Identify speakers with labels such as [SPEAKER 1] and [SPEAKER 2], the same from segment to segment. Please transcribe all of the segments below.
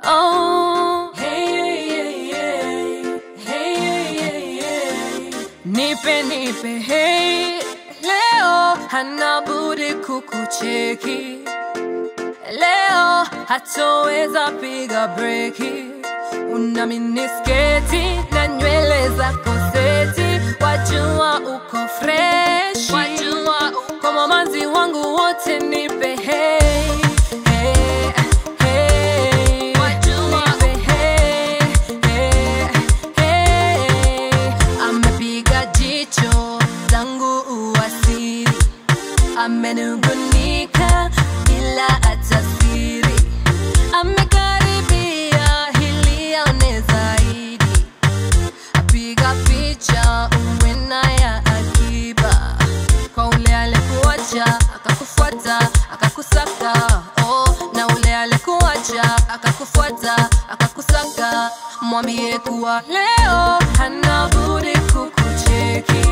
[SPEAKER 1] Oh, hey, hey, hey, hey, hey, hey. Nipe nipe hey, leo hana budi kukucheki leo hatoweza piga breki una minisketi na nywele zako seti wajua uko fresh wajua uko mamanzi wangu wote nipe hey, hey, hey. Nipe hey, hey, hey. amepiga jicho zangu uwasiri amenungunika bila hata siri amekaribia hili aone zaidi apiga picha uwe na ya akiba kwa ule alikuacha akakufuata akakusaka oh, na ule alikuacha akakufuata akakusaka mwambie kuwa leo hana budi kukucheki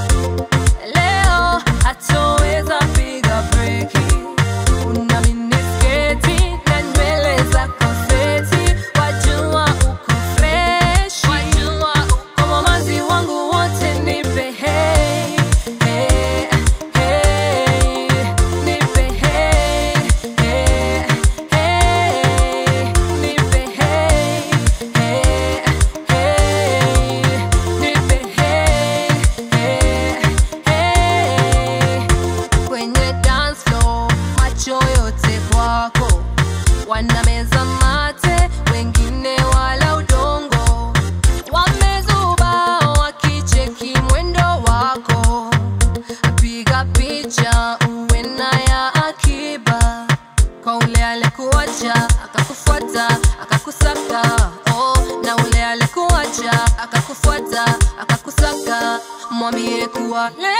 [SPEAKER 1] leo hatoweza piga breki una minisketi na nywele zako seti wajua uko fresh wajua uko mamazi wangu wote nipe hey, hey, hey. Nipe hey, hey, hey. Nipe hey, hey, hey. Nipe hey, hey, hey. Kwenye dance floor, macho yote kwako wanameza mate, wengine wala udongo, wamezuba wakicheki mwendo wako, piga picha uwe na ya akiba kwa ule alikuacha akakufuata akakusaka oh, na ule alikuacha akakufuata akakusaka mwambie kuwa leo